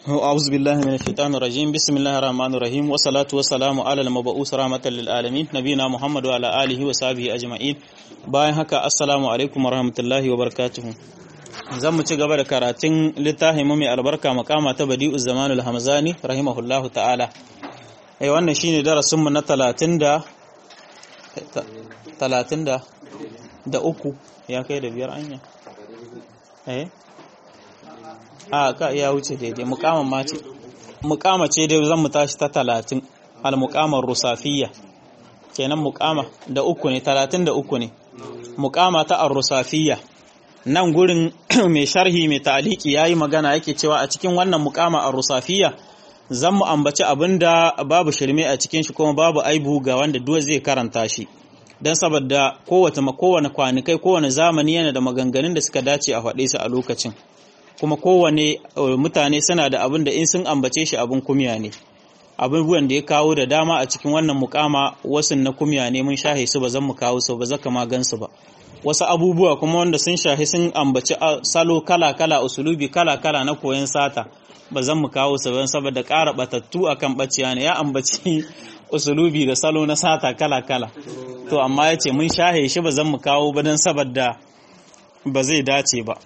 أعوذ بالله من الشيطان الرجيم بسم الله الرحمن الرحيم والصلاة والسلام على المبعوث رحمة للعالمين نبينا محمد وعلى آله وصحبه أجمعين bayan haka assalamu alaikum warahmatullahi wabarakatuh zan mu ci gaba da karatun littafin mu mai albarka makama ta badi'uz zamanul hamzani rahimahullahu ta'ala eh wannan shine darasin mu na 30 da 30 da da uku ya kai da biyar anya eh a ka ya wuce daidai mukaman ma ce mukama ce dai zan mu tashi ta talatin al-muqamar rusafiyya kenan mukama da uku ne talatin da uku ne mukama ta ar-rusafiyya nan gurin mai sharhi mai ta'aliki yayi magana yake cewa a cikin wannan mukama ar-rusafiyya zan mu ambaci abinda babu shirme a cikin shi kuma babu aibu ga wanda duk zai karanta shi dan saboda kowace kowane kwanikai kowane zamani yana da maganganun da suka dace a faɗe su a lokacin kuma kowane mutane suna da abin da in sun ambace shi abin kumya ne abubuwan da ya kawo da dama a cikin wannan mukama wasu na kumya ne mun shahe su ba zan mu kawo su ba zaka ma gansu ba wasu abubuwa kuma wanda sun shahe sun ambaci salo kala kala usulubi kala kala na koyon sata ba zan mu kawo su ba saboda ƙara batattu akan baciya ne ya ambaci usulubi da salo na sata kala kala to amma ya ce mun shahe shi ba zan mu kawo ba don saboda ba zai dace ba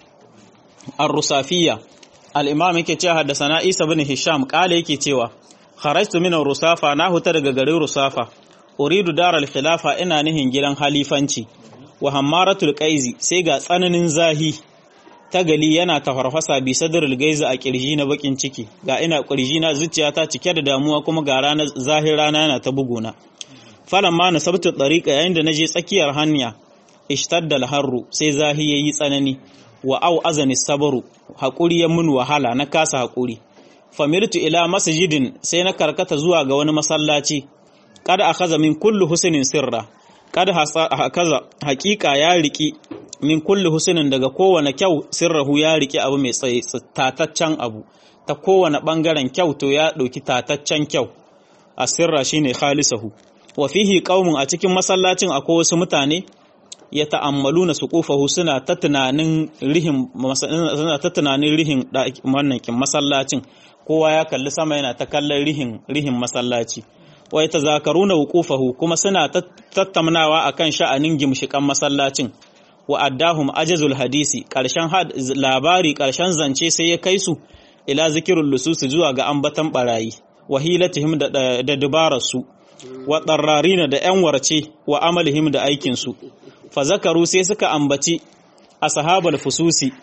الرصافية الإمام yake cewa haddasana Isa bin Hisham kale yake cewa kharajtu min ar-rusafa na huta daga garin rusafa uridu dar al-khilafa ina nihin gidan halifanci wa hammaratul qaizi sai ga tsananin zahi tagali yana tafarfasa bi sadrul gaizi a kirji na bakin ciki ga ina kirji na zuciyata cike da damuwa kuma ga ranar zahir rana yana ta buguna falamma nasabtu tariqa yayin da naje tsakiyar hanya ishtadda al-harru sai zahi yayi tsanani wa au azani sabaru haƙuri ya mun wahala na kasa haƙuri famirtu ila masjidin sai na karkata zuwa ga wani masallaci kad akaza min kulli husnin sirra kad hakaza haƙiƙa ya riki min kulli husnin daga kowane kyau sirrahu ya riki abu mai tsaye tataccen abu ta kowane bangaren kyau to ya ɗauki tataccen kyau a sirra shine khalisahu wa fihi qaumun a cikin masallacin akwai wasu mutane ya ta'ammalu na suƙufahu suna ta tunanin rihin suna ta tunanin rihin wannan kin masallacin kowa ya kalli sama yana ta kallon rihin rihin masallaci wa yatazakaruna wuqufahu kuma suna tattaunawa akan sha'anin gimshikan masallacin wa addahum ajazul hadisi karshen labari karshen zance sai ya kai su ila zikirul lusus zuwa ga ambatan barayi wa hilatihim da da dubararsu wa darrarina da yan warce wa amalihim da aikin su fazakaru sai suka ambaci ashabal fususi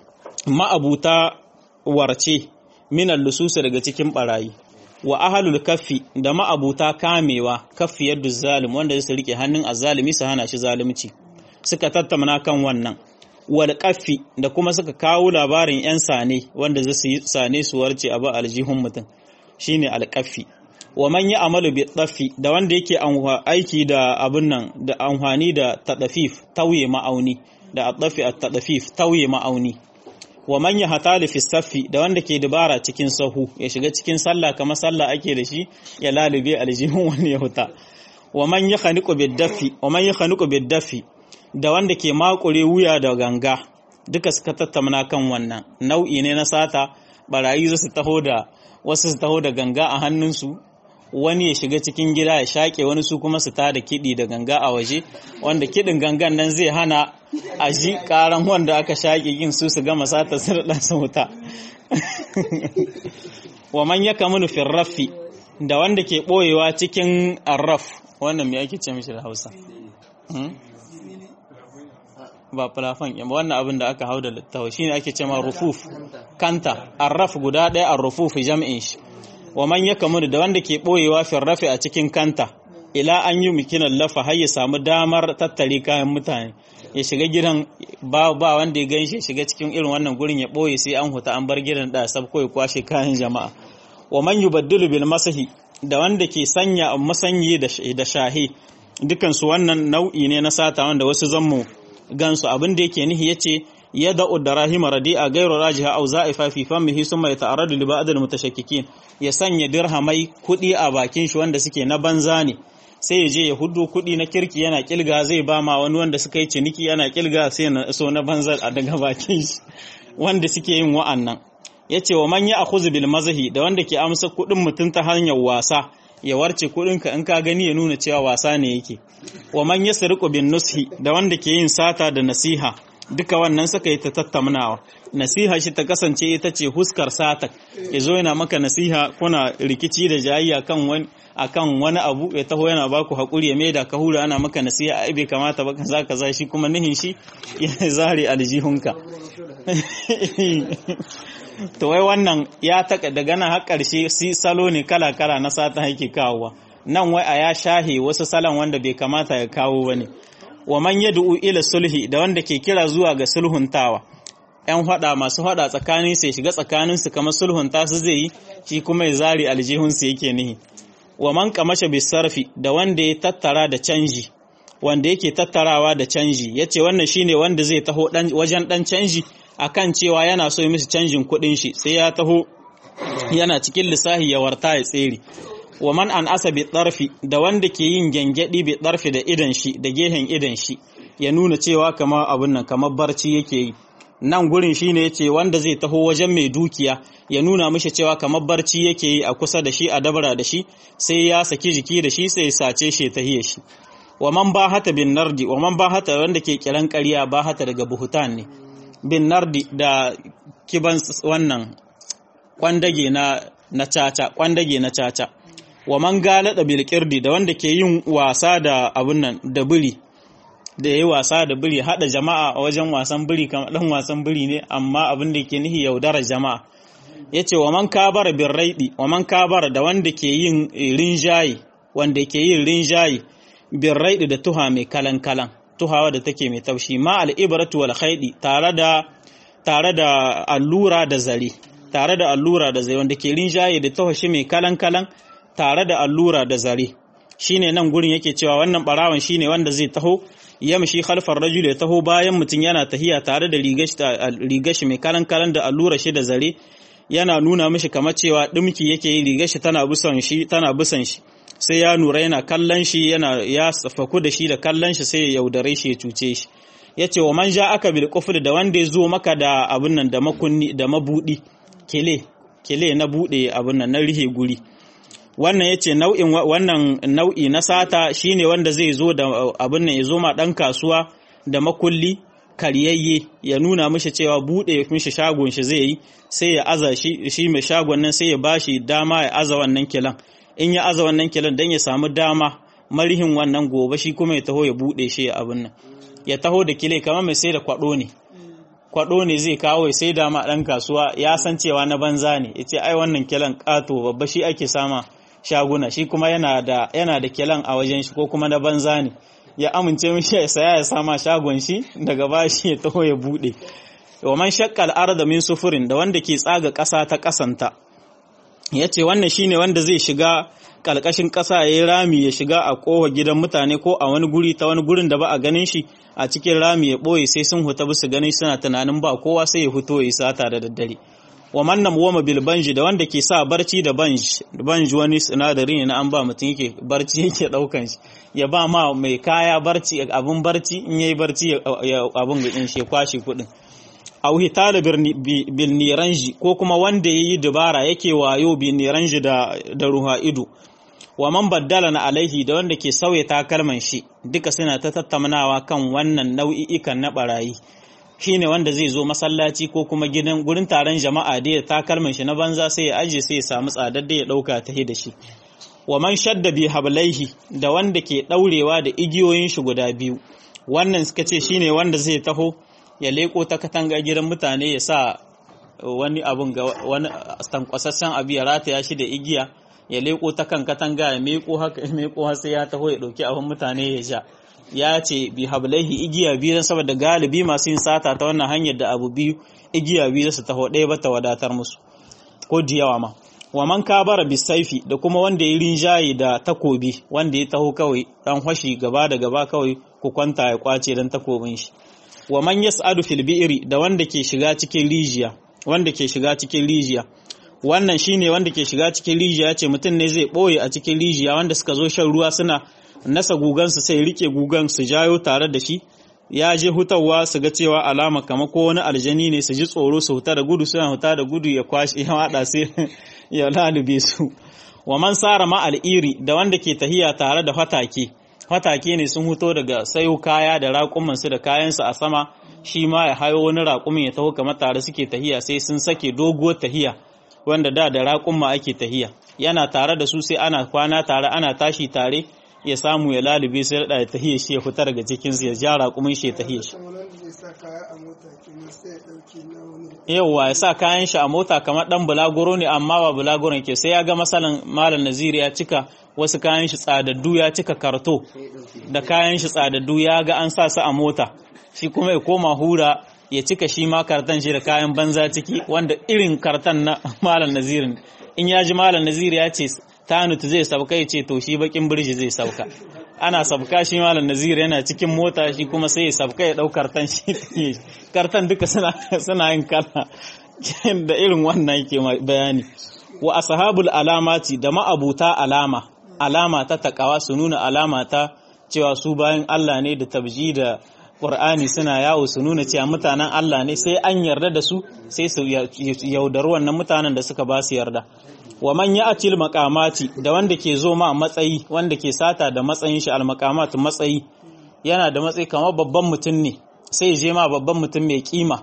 ma'abuta warce minal lususi daga cikin barayi wa ahlul kaffi da ma'abuta kamewa kaffi yadda zalim wanda su rike hannun azzalimi su hana shi zalunci suka tattauna kan wannan wal kaffi da kuma suka kawo labarin yan sane wanda zasu yi sane su warce abu aljihun mutum shine alkaffi wa man ya amalu bi tsaffi da wanda yake aiki da abun nan da amfani da tadafif tauye ma'auni da adafi at tadafif tauye ma'auni wa man ya hatali fi saffi da wanda ke dubara cikin sahu ya shiga cikin sallah kamar sallah ake da shi ya lalube aljihun wani ya huta wa man ya khaniqu bid dafi wa man ya khaniqu bid dafi da wanda ke makure wuya da ganga duka suka tattauna kan wannan nau'i ne na sata barayi su taho da wasu su taho da ganga a hannunsu wani ya shiga cikin gida ya shaƙe wani su kuma su tada kiɗi da ganga a waje wanda kiɗin gangan nan zai hana a ji ƙaran wanda aka shaƙe yin su su gama sata su da ɗansa wuta wa man ya kamunu firrafi da wanda ke ɓoyewa cikin arraf wannan me ake ce mishi da hausa ba fulafan ba wannan abin da aka hau da littawa shine ake ce ma rufuf kanta arraf guda ɗaya arrufuf jam'in shi wa man ya kamu da wanda ke ɓoyewa firrafi a cikin kanta ila an yi mikinan lafa har ya samu damar tattare kayan mutane ya shiga gidan ba ba wanda ya gan shi shiga cikin irin wannan gurin ya ɓoye sai an huta an bar gidan da sab ko ya kwashe kayan jama'a wa man yubaddilu bil masahi da wanda ke sanya masanyi da shahi dukan su wannan nau'i ne na sata wanda wasu zammu gansu abin da yake nihi yace yada udarahima radi'a gairu rajiha aw za'ifa fi famihi summa yata'arradu li ba'd al-mutashakkikin ya sanya dirhamai kudi a bakin shi wanda suke na banza ne sai ya je ya hudu kudi na kirki yana kilga zai ba ma wani wanda suka yi ciniki yana kilga sai na so na banza a daga bakin shi wanda suke yin wa'annan yace wa man ya'khudhu bil mazahi da wanda ke amsa kudin mutun ta hanyar wasa ya warce kudin ka in ka gani ya nuna cewa wasa ne yake wa man yasriqu bin nushi da wanda ke yin sata da nasiha duka wannan suka yi ta tattaunawa nasiha shi ta kasance ita ce huskar sata ya zo yana maka nasiha kuna rikici da jayayya kan wani akan wani abu ya taho yana baku hakuri ya maida ka hura ana maka nasiha ai bai kamata ba kaza kaza shi kuma nihin shi ya zare aljihunka to wai wannan ya taka daga nan har karshe si salo ne kala kala na sata yake kawowa nan wai a ya shahe wasu salon wanda bai kamata ya kawo bane wa man yad'u ila sulhi da wanda ke kira zuwa ga sulhuntawa ‘yan hada masu hada tsakanin sai shiga tsakaninsu kamar sulhunta su zai yi shi kuma ya zari aljihunsu yake nihi wa man kamasha bisarfi da wanda ya tattara da canji wanda yake tattarawa da canji yace wannan shine wanda zai taho wajen dan canji akan cewa yana so yi musu canjin kuɗin shi sai ya taho yana cikin lissahi ya warta ya tsere wa man an asa bi tsarfi da wanda ke yin gyangyaɗi bi tsarfi da idan shi da gehen idan shi ya nuna cewa kamar abin nan kamar barci yake yi nan gurin shine yace wanda zai taho wajen mai dukiya ya nuna mishi cewa kamar barci yake yi a kusa da shi a dabara da shi sai ya saki jiki da shi sai ya sace shi ta hiye shi wa man bahata bin nardi wa man bahata wanda ke kiran ƙarya bahata daga buhutan ne bin nardi da kiban wannan kwandage na na caca kwandage na caca wa man galada bil qirdi da wanda ke yin wasa da abun nan da biri da yayi wasa da biri hada jama'a a wajen wasan biri kamar dan wasan biri ne amma abin da ke nihi yaudara jama'a yace wa man kabara bir raidi wa man kabara da wanda ke yin rinjayi wanda ke yin rinjayi bir raidi da tuha mai kalan kalan tuhawa da take mai taushi ma al ibratu wal khaidi tare da tare da allura da zare tare da allura da zare wanda ke rinjayi da tuhashi mai kalan kalan tare da allura da zare shine nan gurin yake cewa wannan barawan shine wanda zai taho yamshi khalfar rajul ya taho bayan mutum yana tahiya tare da rigashi mai kalan kalan da allura shi da zare yana nuna mishi kamar cewa dimki yake yi rigashi tana busan shi tana busan shi sai ya nura yana kallon shi yana ya faku da shi da kallon shi sai ya yaudare shi ya cuce shi yace wa man aka bil qufl da wanda ya zo maka da abun nan da makunni da mabudi kele kele na bude abun nan na rihe guri wannan yace nau'in wannan nau'i na sata shine wanda zai zo da abin nan ya zo ma dan kasuwa da makulli karyayye ya nuna mishi cewa bude mishi shagon shi zai yi sai ya aza shi shi mai shagon nan sai ya bashi dama ya aza wannan kilan in ya aza wannan kilan dan ya samu dama marihin wannan gobe shi kuma ya taho ya bude shi abin nan ya taho da kile kamar mai sai da kwado ne kwado ne zai kawo ya sai dama dan kasuwa ya san cewa na banza ne yace ai wannan kilan kato babba shi ake sama shaguna shi kuma yana da yana da kilan a wajen shi ko kuma na banza ne ya amince mishi ya saya ya sama shagon shi daga bashi ya taho ya bude wa man shakka al min sufurin da wanda ke tsaga ƙasa ta ƙasanta yace wannan shine wanda zai shiga kalkashin ƙasa yayin rami ya shiga a kowa gidan mutane ko a wani guri ta wani gurin da ba a ganin shi a cikin rami ya boye sai sun huta bisu ganin suna tunanin ba kowa sai ya fito ya sata da daddare wa mannan wama bil banji da wanda ke sa barci da banji banji wani sinadari ne na an ba mutum yake barci yake daukan shi ya ba ma mai kaya barci abun barci in yayi barci abun ga shi kwashi kudin aw hitala bil niranji ko kuma wanda yayi dubara yake wayo bil niranji da da ruha ido wa man baddala na alaihi da wanda ke sauya takalman shi duka suna ta tattaunawa kan wannan nau'i'ikan na barayi shine wanda zai zo masallaci ko kuma gidan gurin taron jama'a da ya takalmin shi na banza sai ya aje sai ya samu tsadar da ya dauka ta da shi wa man shadda bi hablaihi da wanda ke daurewa da igiyoyin shi guda biyu wannan suka ce shine wanda zai taho ya leko ta katanga gidan mutane ya sa wani abun ga wani tankwasassan abu ya rataya shi da igiya ya leko ta kan katanga ya meko haka ya meko sai ya taho ya dauki abun mutane ya sha ya ce bi hablaihi igiya biyu don saboda galibi masu yin sata ta wannan hanyar da abu biyu igiya biyu su taho ɗaya ba ta wadatar musu ko da yawa ma wa man kabara bisaifi da kuma wanda ya rinjaye da takobi wanda ya taho kawai dan hashi gaba da gaba kawai ku kwanta ya kwace dan takobin shi wa man yas'adu fil bi'ri da wanda ke shiga cikin rijiya wanda ke shiga cikin rijiya wannan shine wanda ke shiga cikin rijiya ce mutum ne zai boye a cikin rijiya wanda suka zo shan ruwa suna nasa gugansu sai rike gugan su jayo tare da shi ya je hutawa su ga cewa alama kama ko wani aljani ne su ji tsoro su huta da gudu suna huta da gudu ya kwashi ya wada sai ya lalube su wa man sara ma al'iri da wanda ke tahiya tare da fatake fatake ne sun huto daga sayo kaya da raƙuman su da kayansu a sama shi ma ya hayo wani raƙumin ya taho kamar tare suke tahiya sai sun sake doguwar tahiya wanda da da raƙumma ake tahiya yana tare da su sai ana kwana tare ana tashi tare ya samu ya lalube sai da tahiya shi ya fita daga cikin su ya ja raƙumin shi ya tahiya shi yauwa ya sa kayan shi a mota kamar dan bulaguro ne amma ba bulaguron ke sai ya ga masalan malam naziri ya cika wasu kayan shi tsadaddu ya cika karto da kayan shi tsadaddu ya ga an sa su a mota shi kuma ya koma hura ya cika shi ma kartan shi da kayan banza ciki wanda irin kartan na malam nazirin in ya ji malam naziri ya ce tanut zai sauka ya ce to shi bakin birji zai sauka ana sabka shi malam nazir yana cikin mota shi kuma sai ya sabka ya dau kartan shi kartan duka suna suna yin kala da irin wannan yake bayani wa ashabul alamati da ma'abuta alama alama ta takawa su nuna alama ta cewa su bayan Allah ne da tabji da Qur'ani suna yawo su nuna cewa mutanen Allah ne sai an yarda da su sai su yaudari wannan mutanen da suka ba su yarda wa man ya'til maqamati da wanda ke zo ma matsayi wanda ke sata da matsayin shi al maqamat matsayi yana da matsayi kamar babban mutum ne sai je ma babban mutum mai kima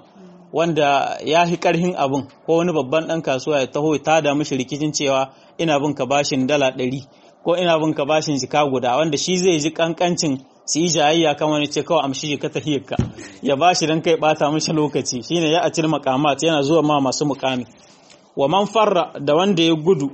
wanda ya fi karhin abun ko wani babban dan kasuwa ya taho ta da mishi rikicin cewa ina bin ka bashin dala ɗari ko ina bin ka bashin jika guda wanda shi zai ji kankancin su yi jayayya kan wani ce kawai amshi ka tahiyarka ya bashi dan kai bata mishi lokaci shine ya acil maqamat yana zuwa ma masu mukami wa man farra da wanda ya gudu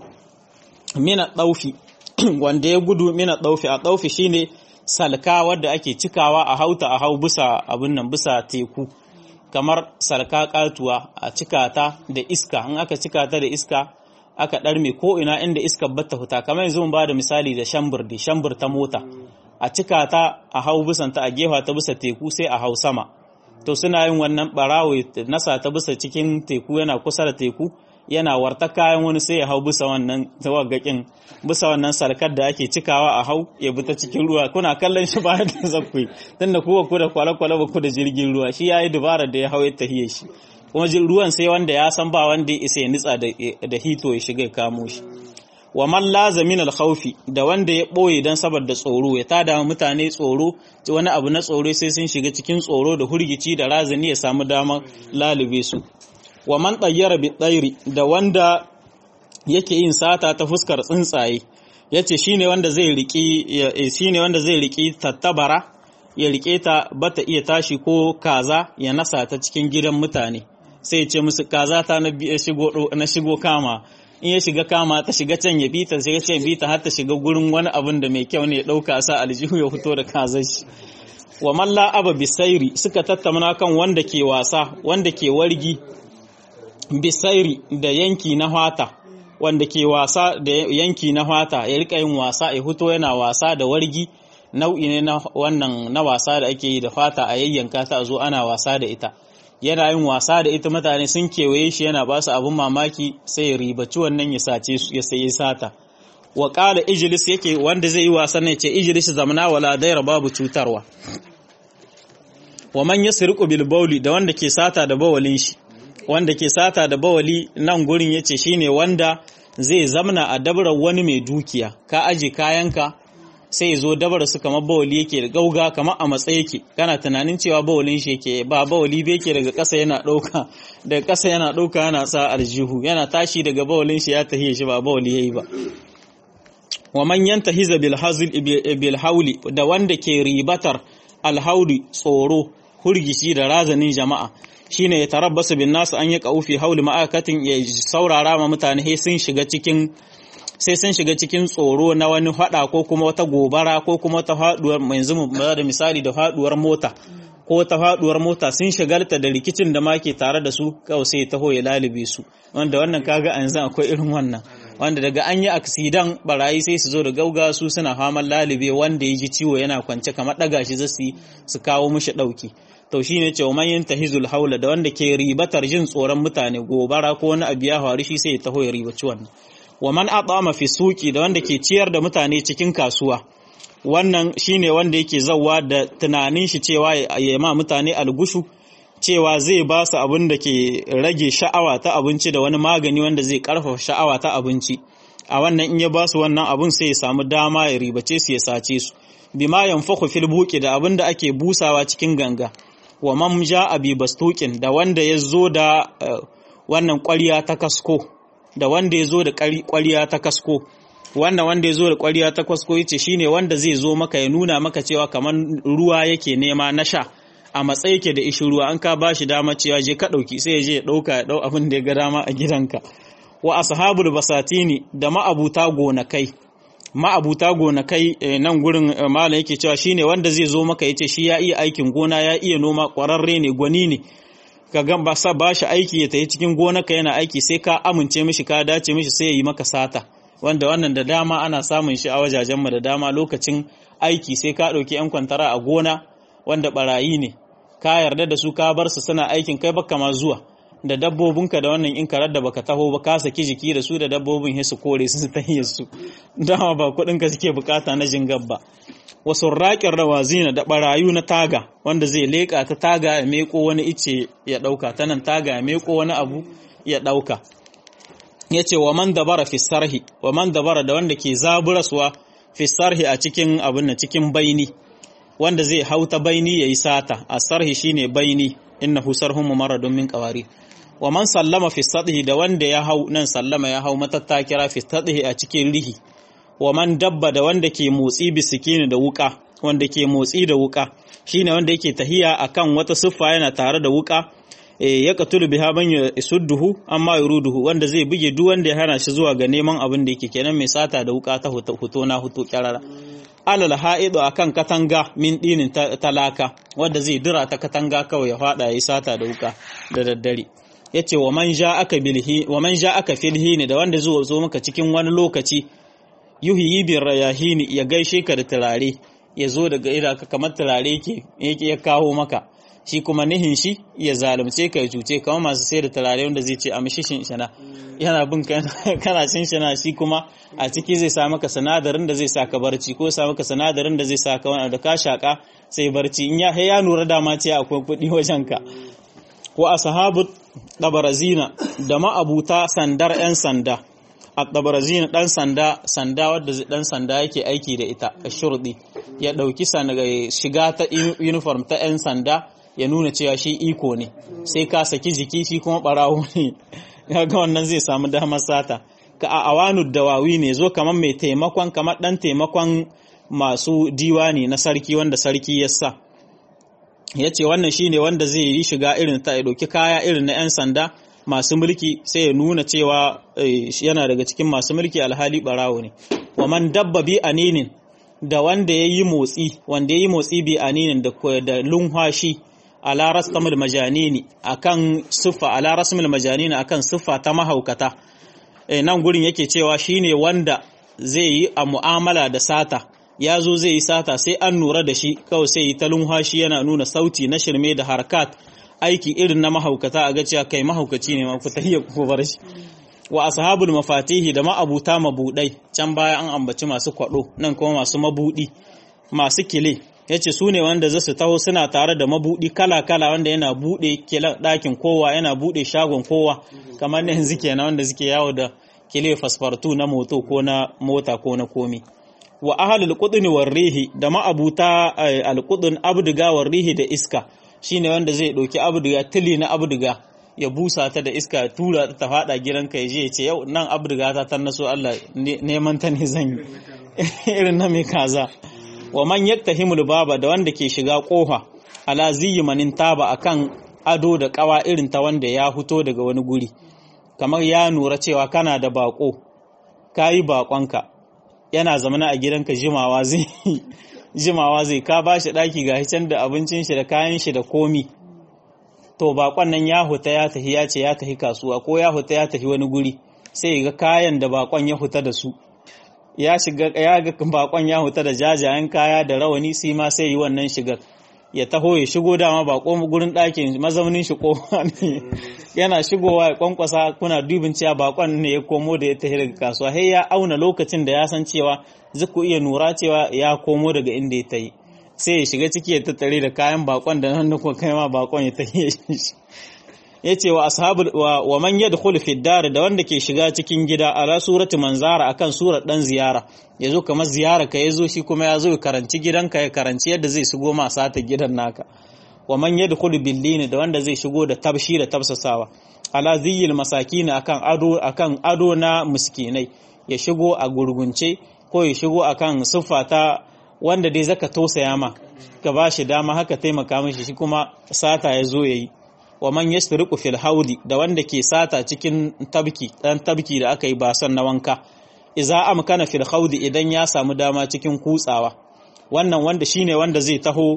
mina ɗaufi wanda ya gudu mina ɗaufi a ɗaufi shine salka wadda ake cikawa a hauta a hau bisa abin nan bisa teku kamar salka katuwa a cikata da iska in aka cikata da iska aka ɗarme ko ina inda iska batta huta kamar yanzu mun ba da misali da shambur da shambur ta mota a cikata a hau bisanta a gefa ta bisa teku sai a hau sama to suna yin wannan barawo nasa ta bisa cikin teku yana kusa da teku yana warta kayan wani sai ya hau bisa wannan tawaggakin bisa wannan salkar da ake cikawa a hau ya bi ta cikin ruwa kuna kallon shi bayan da zakku tunda kuwa ku da kwale-kwale ba ku da jirgin ruwa shi yayi dubara da ya hau ya tahiye shi kuma ruwan sai wanda ya san ba wanda ya isa ya nitsa da hito ya shiga ya kamo shi wa man lazamin al-khawfi da wanda ya boye dan saboda tsoro ya tada mutane tsoro wani abu na tsoro sai sun shiga cikin tsoro da hurgici da razani ya samu damar lalube su wa man ɗayyara bi ɗairi da wanda yake yin sata ta fuskar tsuntsaye yace shine wanda zai riki shine wanda zai riki tattabara ya rike ta bata iya tashi ko kaza ya nasa ta cikin gidan mutane sai ya ce musu kaza ta na shigo na shigo kama in ya shiga kama ta shiga can ya bita sai ya ce bita har ta shiga gurin wani abin da mai kyau ne ya dauka sa aljihu ya fito da kazar shi wa malla aba bisairi suka tattauna kan wanda ke wasa wanda ke wargi bisairi da yanki na hwata wanda ke wasa da yanki na hwata ya rika yin wasa ya fito yana wasa da wargi nau'i ne na wannan na wasa da ake yi da fata a yayyanka ta zo ana wasa da ita yana yin wasa da ita mutane sun kewaye shi yana ba su abin mamaki sai ya ribaci wannan ya sace su ya sayi sata wa qala ijlis yake wanda zai yi wasan ne ce ijlis zamana wala daira babu cutarwa wa man yasriqu bil bawli da wanda ke sata da bawalin shi wanda ke sata da bawali nan gurin yace shine wanda zai zamna a dabarar wani mai dukiya ka aje kayanka sai zo dabar su kamar bawali yake da gauga kamar a matsayi yake kana tunanin cewa bawalin shi yake ba bawali bai yake daga ƙasa yana ɗauka daga ƙasa yana ɗauka yana sa aljihu yana tashi daga bawalin shi ya tahiye shi ba bawali yayi ba wa man yantahiza bil hazl bil hauli da wanda ke ribatar alhauli tsoro hurgishi da razanin jama'a shine ya tarabbasu bin nasu an yi kaufi hauli ma'akatin ya saurara ma mutane sai sun shiga cikin sai sun shiga cikin tsoro na wani fada ko kuma wata gobara ko kuma ta faduwar yanzu mu da misali da faduwar mota ko ta faduwar mota sun shagalta da rikicin da ma ke tare da su kawai sai taho ya lalube su wanda wannan kaga a yanzu akwai irin wannan wanda daga an yi aksidan barayi sai su zo da gauga su suna faman lalube wanda ya ji ciwo yana kwance kamar daga shi zasu su kawo mishi dauki to shine ce man yantahizul haula da wanda ke ribatar jin tsoron mutane gobara ko wani abu ya faru shi sai ya taho ya ribaci wannan wa man atama fi suqi da wanda ke ciyar da mutane cikin kasuwa wannan shine wanda yake zawwa da tunanin shi cewa ya ma mutane algushu cewa zai ba su abin da ke rage sha'awa ta abinci da wani magani wanda zai karfafa sha'awa ta abinci a wannan in ya ba su wannan abin sai ya samu dama ya ribace su ya sace su bima yanfaku fil buqi da abin da ake busawa cikin ganga wa man ja'a bi bastuqin da wanda ya zo da wannan ƙwarya ta kasko da wanda ya zo da ƙwarya ta kasko wannan wanda ya zo da ƙwarya ta kasko yace shine wanda zai zo maka ya nuna maka cewa kamar ruwa yake nema na sha a matsayi yake da ishi ruwa an ka bashi dama cewa je ka ɗauki sai ya je ya ɗauka ya ɗau abin da ya ga dama a gidanka wa ashabul basatini da ma'abuta gonakai ma'abuta gonakai nan gurin malam yake cewa shine wanda zai zo maka yace shi ya iya aikin gona ya iya noma ƙwararre ne gwani ne ka ga ba sa ba shi aiki ya tafi cikin gonaka yana aiki sai ka amince mishi ka dace mishi sai ya yi maka sata wanda wannan da dama ana samun shi a wajajenmu da dama lokacin aiki sai ka ɗauki 'yan kwantara a gona wanda barayi ne ka yarda da su ka bar su suna aikin kai baka ma zuwa da dabbobinka da wannan in karar da baka taho ba ka saki jiki da su da dabbobin su kore su ta su dama ba kuɗin ka suke bukata na jingab ba wasu raƙin rawazina da barayu na taga wanda zai leƙa ta taga ya meko wani ice ya ɗauka ta nan taga ya meko wani abu ya ɗauka ya ce wa man dabara fi sarhi wa man dabara da wanda ke zaburaswa fi sarhi a cikin abin na cikin baini wanda zai hauta baini yayi sata a sarhi shine baini innahu sarhum mumarradun min qawari wa man sallama fi sadhi da wanda ya hau nan sallama ya hau matattakira fi sadhi a cikin rihi wa man dabba da wanda ke motsi bisikini da wuka wanda ke motsi da wuka shine wanda yake tahiya akan wata siffa yana tare da wuka ya katulu biha man yasudduhu amma yuruduhu wanda zai buge duk wanda ya hana shi zuwa ga neman abin da yake kenan mai sata da wuka ta huto na huto kyarara alal ha'idu akan katanga min dinin talaka wanda zai dira ta katanga kawai ya fada yayi sata da wuka da daddare yace wa man aka bilhi wa man aka filhi da wanda zuwa zo maka cikin wani lokaci yuhyi bir rayahini ya gaishe ka da turare ya zo daga ira ka kamar turare ke yake ya kawo maka shi kuma nihin shi ya zalunce ka ya cuce kamar masu sayar da turare wanda zai ce a mishi shinshina yana bin kana shinshina shi kuma a ciki zai sa maka sinadarin da zai sa ka barci ko sa maka sinadarin da zai sa ka wani da ka shaka sai barci in ya ya nura dama ce akwai kuɗi wajen ka wa ashabu dabarazina da ma'abuta sandar yan sanda a dabarazina dan sanda sanda wadda dan sanda yake aiki da ita a shurdi ya dauki shiga ta uniform ta yan sanda ya nuna cewa shi iko ne sai ka saki jiki shi kuma barawo ne ga wannan zai samu damar sata ka a awanu dawawi ne zo kamar mai taimakon kamar dan taimakon masu diwani na sarki wanda sarki ya sa ya ce wannan shine wanda zai yi shiga irin ta ya ɗauki kaya irin na 'yan sanda masu mulki sai ya nuna cewa yana daga cikin masu mulki alhali barawo ne wa man dabba bi aninin da wanda ya yi motsi wanda ya yi motsi bi aninin da lunhashi ala rasmul majanini akan siffa ala rasmul majanini akan siffa ta mahaukata e, nan gurin yake cewa shine wanda zai yi a mu'amala da sata ya zo zai yi sata sai an nura da shi kawai sai yi ta lunhashi yana nuna sauti na shirme da harkat aiki irin na mahaukata a ga cewa kai mahaukaci ne ma ku tahiyya ku bar shi wa ashabul mafatihi da ma'abuta mabudai can baya an ambaci masu kwado nan kuma masu mabudi masu kile yace su ne wanda za su taho suna tare da mabudi kala kala wanda yana bude ɗakin kowa yana bude shagon kowa kamar ne yanzu kenan wanda suke yawo da kile fasfartu na moto ko na mota ko na komi wa ahlul qudni war rihi da ma'abuta alqudun abduga war rihi da iska shine wanda zai ɗauki abduga tili na abduga ya busa ta da iska tura ta fada gidanka ya je ya ce yau nan abduga ta tannaso Allah neman ta ne zan yi irin na mai kaza wa man yaktahimul baba da wanda ke shiga kofa ala ziyi manin taba akan ado da kawa irin ta wanda ya fito daga wani guri kamar ya nura cewa kana da bako kayi bakonka yana zamana a gidanka jimawa zai jimawa zai ka bashi daki ga can da abincin shi da kayan shi da komi to bakon nan ya huta ya tafi ya ce ya tafi kasuwa ko ya huta ya tafi wani guri sai ga kayan da bakon ya huta da su ya shiga ya ga bakon ya huta da jajayen kaya da rawani sai ma sai yi wannan shigar ya taho ya shigo dama ba ko gurin ɗakin mazaunin shi kowa ne yana shigowa ya kwankwasa kuna dubin cewa bakon ne ya komo da ya tafi daga kasuwa sai ya auna lokacin da ya san cewa zaku iya nura cewa ya komo daga inda ya tayi sai ya shiga ciki ya tattare da kayan bakon da nan da kuma kai ma bakon ya tafi shi ya ce wa ashabul wa, wa man yadkhulu fi dar da wanda ke shiga cikin gida ala surati manzara akan surar dan ziyara yazo kamar ziyara ka yazo shi kuma yazo ya karanci gidanka ya karanci yadda zai shigo ma sata gidan naka wa man yadkhulu bil da wanda zai shigo da tabshi da tabsasawa ala ziyil masakin akan ado akan ado na miskinai ya shigo a gurgunce ko ya shigo akan siffa ta wanda dai zaka tausaya ma ka bashi dama haka taimaka mishi shi kuma sata ya zo yayi wa man yasriqu fil haudi da wanda ke sata cikin tabki dan tabki da aka yi basan na wanka idza amkana fil haudi idan ya samu dama cikin kutsawa wannan wanda shine wanda zai taho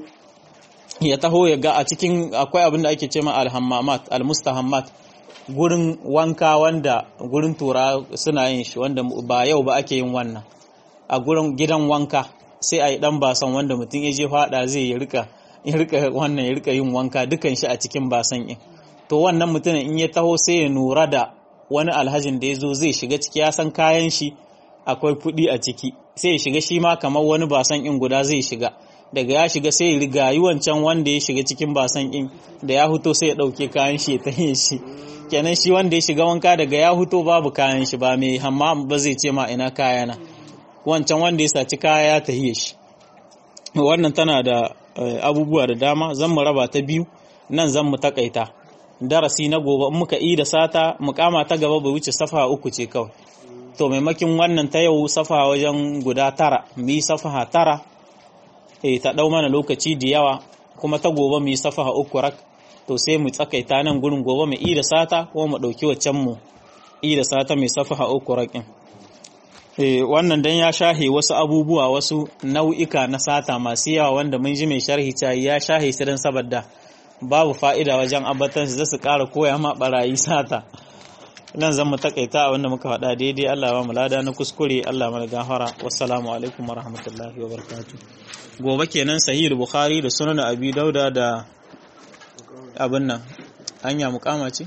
ya taho ya ga a cikin akwai abin da ake cewa al-hammamat al-mustahammat gurin wanka wanda gurin tura suna yin shi wanda ba yau ba ake yin wannan a gurin gidan wanka sai a yi dan basan wanda mutum ya je fada zai ya rika ya rika wannan ya rika yin wanka dukan shi a cikin basan in to wannan mutumin in ya taho sai ya nura da wani alhajin da ya zo zai shiga ciki ya san kayan shi akwai kuɗi a ciki sai ya shiga shi ma kamar wani basan in guda zai shiga daga ya shiga sai ya riga yi wancan wanda ya shiga cikin basan in da ya huto sai ya ɗauke kayan shi ya tahe shi kenan shi wanda ya shiga wanka daga ya huto babu kayan shi ba mai hamma ba zai ce ma ina kayana wancan wanda ya saci kaya ya tahiye shi wannan tana da abubuwa da dama zan mu raba ta biyu nan zan mu takaita darasi na gobe in muka yi da sata mukama ta gaba bai wuce safa uku ce kawai to maimakin wannan ta yau safa wajen guda tara mu yi safa tara eh ta dau mana lokaci da yawa kuma ta gobe mu yi safa uku rak to sai mu tsakaita nan gurin gobe mu yi da sata ko mu dauki waccan mu yi da sata mai safa uku rakin wannan dan ya shahe wasu abubuwa wasu nau'ika na sata masu yawa wanda mun ji mai sharhi ta ya shahe su dan saboda babu fa'ida wajen abatan su zasu ƙara koya ma barayi sata nan zan mu takaita a wanda muka faɗa daidai Allah ba mu lada na kuskure Allah mana gafara wassalamu alaikum warahmatullahi wabarakatuh gobe kenan sahih bukhari da sunan abi dauda da abin nan anya mukama ce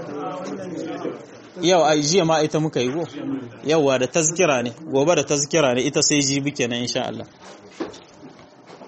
yau a jiya ma ita muka yi go yauwa da tazkira ne gobe da tazkira ne ita sai jibi kenan insha Allah